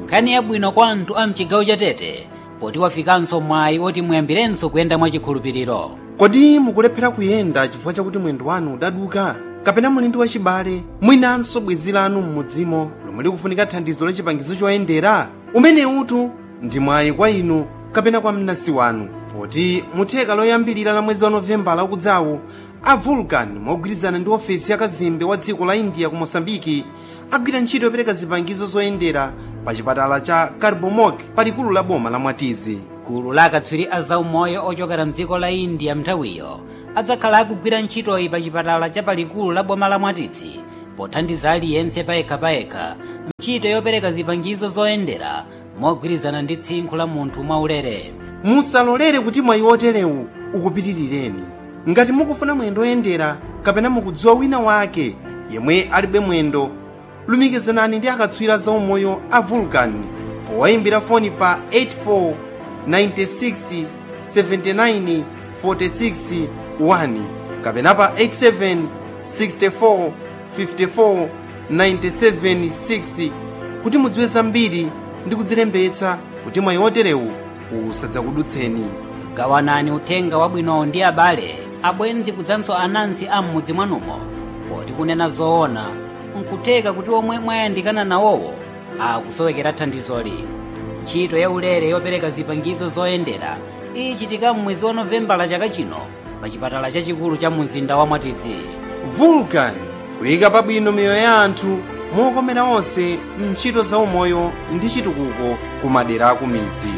nkhani yabwino kwa anthu a mchigawo cha tete poti wafikanso mwayi oti muyambirenso kuyenda mwachikhulupiriro kodi mukulephera kuyenda chifukwa chakuti mwendo wanu udaduka kapena muli ndi wachibale mwinanso bwenzi lanu m'mudzimo lomwe likufunika thandizo la chipangizo choyendera umene utu ndi mwayi kwa inu kapena kwa mnansi wanu poti mutheka loyambilira la mwezi wa novembala ukudzawu a vulcan mogwirizana ndi ofesi ya kazembe wa dziko la india ku mosambiki agwira ntchito yopereka zipangizo zoyendera pa chipatala cha carbomog palikulu la boma la mwatizi gulu la akatswiri a zaumoyo ochokera mdziko la india mnthawiyo adzakhala akugwira ntchitoyi pa chipatala cha palikulu la boma la mwatizi pothandiza aliyense payekhapayekha ntchito yopereka zipangizo zoyendera mogwirizana ndi tsinkhu la munthu mwaulere musalolere kuti mwayi oterewu ukupitirireni ngati mukufuna mwendo oyendera kapena mukudziwa wina wake yemwe alibe mwendo lumikizanani ndi akatswiri zaumoyo a vulcan powayimbira foni pa 84 96 79 46 1 kapena pa 87 64 54 97 6 kuti mudziwe zambiri ndi kudzilembetsa kuti mwayi oterewu usadzakudutseni gawanani uthenga wabwinowo ndi abale abwenzi kudzanso anansi a m'mudzi mwanumo poti kunena zoona nkutheka kuti omwe mwayandikana nawowo akusowekera thandizoli ntchito ya ulere yopereka zipangizo zoyendera ichitika m'mwezi wa novembala chaka chino pa chipatala chachikulu cha mzinda wa mwatidzi vulcan kuyika pabwino miyoyo ya anthu mokomera onse mntchito zaumoyo ndi chitukuko ku madera aku midzi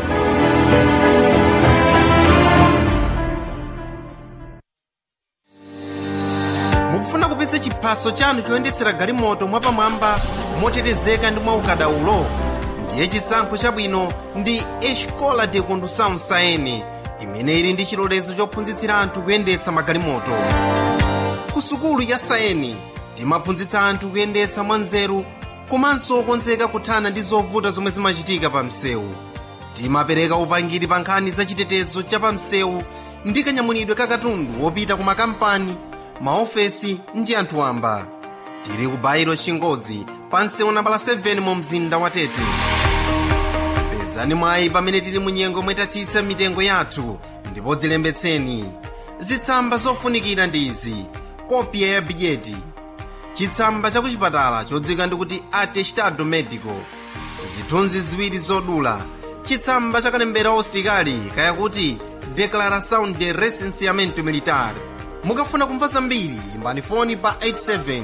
mukufuna kupitsa chiphaso chanu choyendetsera galimoto mwapamwamba motetezeka ndi mwaukadaulo ndiye chisankho chabwino ndi escola de condução saene imene ili ndi chilolezo chophunzitsira anthu kuyendetsa magalimoto ku sukulu ya saeni timaphunzitsa anthu kuyendetsa mwanzeru komanso okonzeka kuthana ndi zovuta zomwe zimachitika pa msewu timapereka upangiri pa nkhani za chitetezo cha pa msewu ndi kanyamulidwe ka katundu wopita ku makampani maofesi ndi anthu wamba tili ku bairo chingodzi pa msewu nambala 7 mu mzinda wa tete pezani mwayi pamene tili mu nyengo mwetatsitsa mitengo yathu ndipo dzilembetseni zitsamba zofunikira ndi izi kopya ya bidyeti chitsamba cha kuchipatala chodzika ndikuti atestado medico zithunzi ziwiri zodula chitsamba cha kalembera ositikali kayakuti declaração de recenseamento militar mukafuna kumva zambiri imbani foni pa 87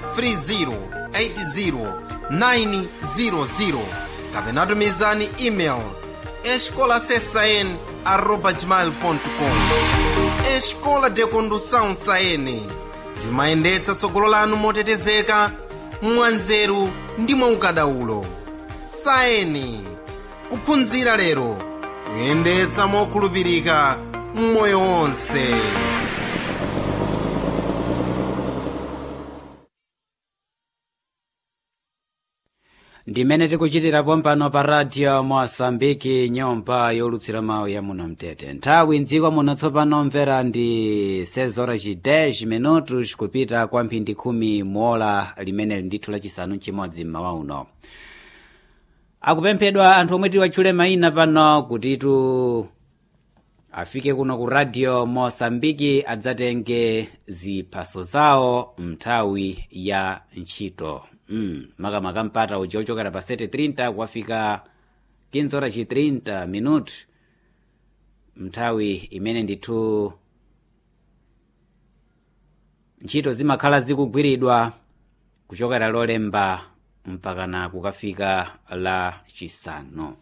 30 80 kapena tumizani email escolasesn arroba gmail.com escola de condução saene timayendetsa tsogolo lanu motetezeka mwanzeru ndi mwaukadaulo saeni kuphunzira lero kuyendetsa mokhulupirika mmoyo wonse ndimene tikuchitira pompano pa radio mosambiki nyumba yolutsira mawu ya muno mtete nthawi mdziko muno tsopano mvera ndi 6 horas 10 minutos kupita kwa mphindi khumi muola limene ndithu lachisanu chimodzi mmawa uno akupemphedwa anthu omwe tiwatchule mayina pano kutitu afike kuno ku radio mosambiki adzatenge ziphaso zawo mnthawi ya ntchito mm, makamaka mpata uja ochokera pa 7:30 kuwafika 15 horas 30 minuto mnthawi imene ndithu ntchito zimakhala zikugwiridwa kuchokera lolemba mpakana kukafika la chisanu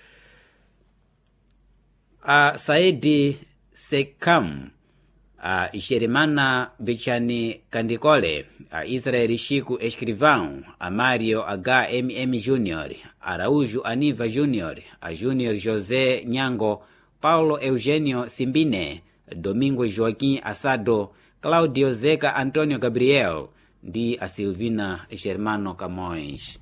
a saidi sekam a jeremana bichani kandikole a israel chico escrivão a mario hmm jr araújo aniva jr a júnior josé nyango paulo eugênio simbine domingo joaquim assado claudio zeca antônio gabriel ndi a silvina germano camões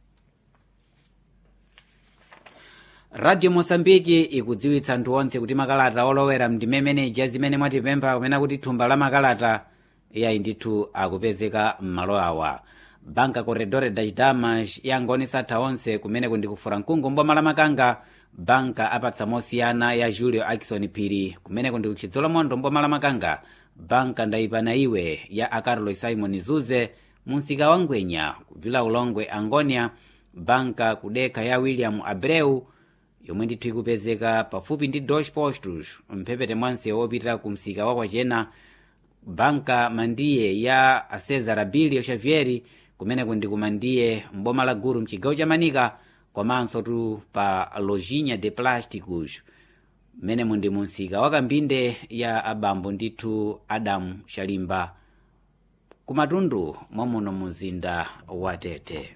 radio mosambiki ikudziwitsa anthu onse kuti makalata olowera mndimemene zimene mwatipempha kumene kuti thumba la makalata yayi ndithu akupezeka m'malo awa banka corredore das damas yangonesa atha onse kumeneko ndi kufura mkungu mboma la makanga banka apatsa mosiyana ya julio akison phiri kumeneko ndi kuchidzolo mondo mboma la makanga banka ndayipana iwe ya acarlos simon zuze munsika wa ngwenya kubvila ulongwe angonia banka kudekha ya william abreu yomwe ndithu ikupezeka pafupi ndi dos postos mphepete mwanse wopita ku msika wa kwachena banka mandiye ya cesar abilio xavieri kumeneko ndi kumandiye mboma la guru mchigawo cha manika komanso tu pa lojinha de plásticos mmenemu ndi munsika wa kambinde ya abambo ndithu adamu shalimba kumatundu mwamuno muzinda wa tete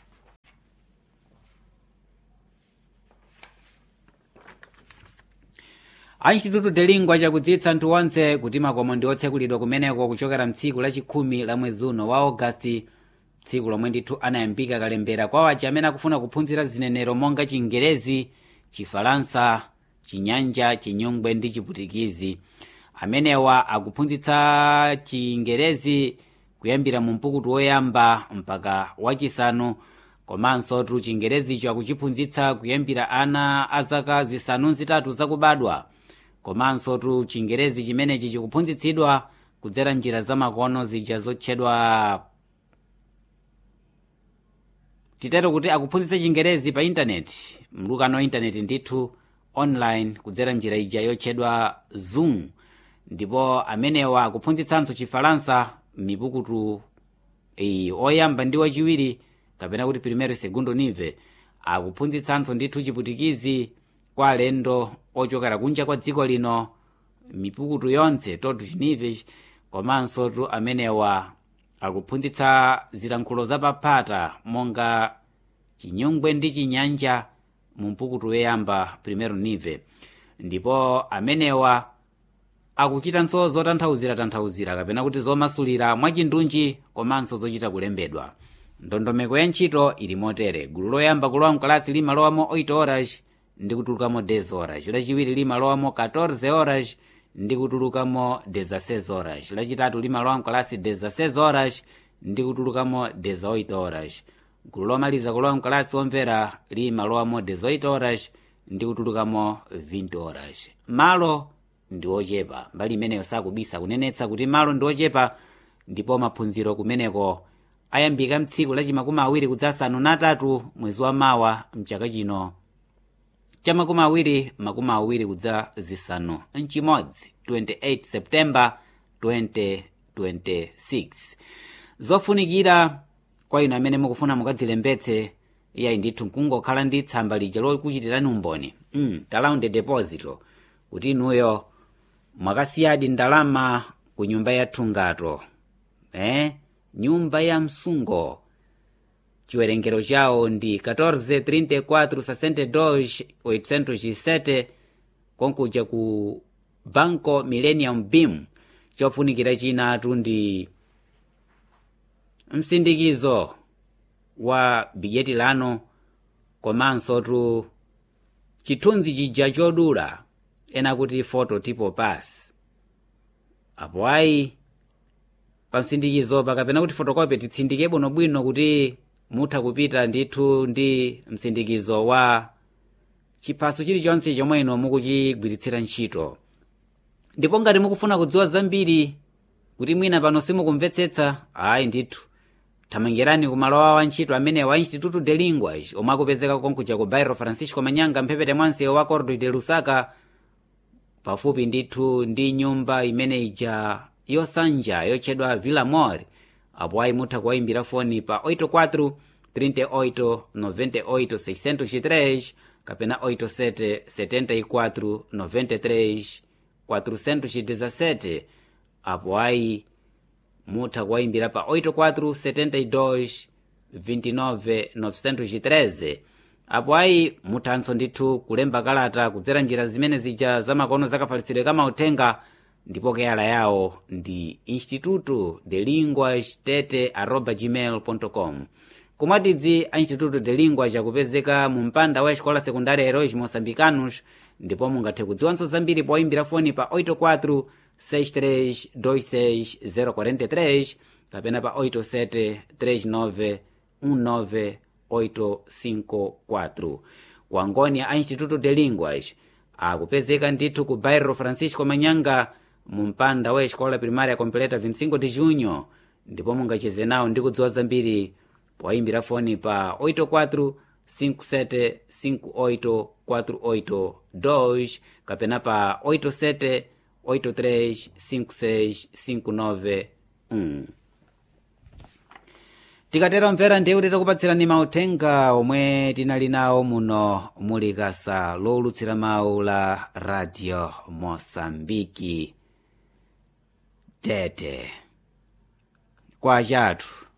a instituto de lingua chakudzitsa anthu onse kuti makomo ndi otsekulidwa kumeneko kuchokera mtsiku lachikhumi la mwezi uno wa ogasiti tsiku lomwe ndithu anayambika kalembera kwa waja amene akufuna kuphunzira zinenero monga chingerezi chifalansa chinyanja chinyungwe ndi chiputikizi amenewa akuphunzitsa chingerezi kuyambira mu mpukutu woyamba mpaka wachisanu komanso tu chingerezicho akuchiphunzitsa kuyambira ana a zaka zisanu zitatu zakubadwa komanso tu chingerezi chimenechi chikuphunzitsidwa kudzera njira zamakono zija zotchedwa titero kuti akuphunzitsa chingerezi pa intaneti mlukano wa intaneti ndithu online kudzera njira ija yotchedwa zoom ndipo amenewa akuphunzitsanso chifalansa mipukutu iyi oyamba ndi wachiwiri kapena kuti primero segundo nive akuphunzitsanso ndithu chiputikizi kwa alendo ochokera kunja kwa dziko lino mipukutu yonse totu chinive komanso tu amenewa akuphunzitsa zilankhulo zapaphata monga chinyungwe ndi chinyanja mu mpukutu woyamba primero nive ndipo amenewa akuchitanso zotanthauzira-tanthauzira kapena kuti zomasulira mwachindunji komanso zochita kulembedwa ndondomeko ya ntchito ili motere gulu loyamba kulowa mkalasi limalowamo 8 horas ndi kutulukamo 10 horas lachiwiri limalowamo 14 horas ndi kutulukamo 16 horas lachitatu limalowa mkalasi 16 horas ndi kutulukamo 18 horas gulu lomaliza kulowa mkalasi womvera limalowamo 18 horas ndi kutulukamo 20 horas malo ndi ochepa mbali imeneyo sakubisa kunenetsa kuti malo ndi ochepa ndipo maphunziro kumeneko ayambika mtsiku lachi makumi awiri kudzasanu natatu mwezi wa mawa mchaka chino cha makumi awiri makumi awiri kudza zisanu mchimodzi 28 septemba 2026 zofunikira kwa inu amene mukufuna mukadzilembetse iyayi ndithu nkungokhala ndi tsamba lija lokuchitirani umboni mm, talaundi deposito kuti inuyo mwakasiyadi ndalama ku nyumba yathu ngato eh? nyumba ya msungo chiwerengero chawo ndi 1434 konkuja ku banco millennium beam chofunikira chinatu ndi msindikizo wa bijeti lano komanso tu chithunzi chija chodula ena kuti foto tipo pass apo ayi pamsindikizo pakapena kuti fotokopi titsindike bwinobwino kuti mutha kupita ndithu ndi msindikizo wa chiphaso chilichonse chomwe ino mukuchigwiritsira ntchito ndipo ngati mukufuna kudziwa zambiri kuti mwina pano simukumvetsetsa ayi ndithu thamangirani ku malo awo antchito amene wa instituto de linguas omwe akupezeka konkuja ku bairro francisco manyanga mphepete mwansewu wa cordo de lusaka pafupi ndithu ndi nyumba imene ija yosanja yotchedwa villa mor apo ayi mutha kuwayimbira foni pa 84 38 98 603 kapena 87 74 93 417 apo ayi mutha kuwayimbira pa 84 72 29 913 apo ayi muthanso ndithu kulemba kalata kudzera njira zimene zija zamakono zakafalitsidwe kamauthenga ndipo keyala yawo ndi instituto de linguas tete arroba gmail com komwatidzi a instituto de linguas akupezeka mu mpanda wa escola secundária heróis moçambicanos ndipo mungathe kudziwanso zambiri poyimbira foni pa 84 6326 043 kapena pa 87 39 19 854 ku angonia a instituto de linguas akupezeka ndithu ku bairro francisco manyanga mu mpanda wa escola primária completa 25 de junho ndipo mungacheze nawo ndi kudziwa zambiri poyimbira foni pa 84 57 58 48 2 kapena pa 87 83 56 59 1 tikatero mvera ndiye kuti takupatsirani mauthenga omwe tinali nawo muno muli kasa lowulutsira mawu la radio mosambiki tete kwa chathu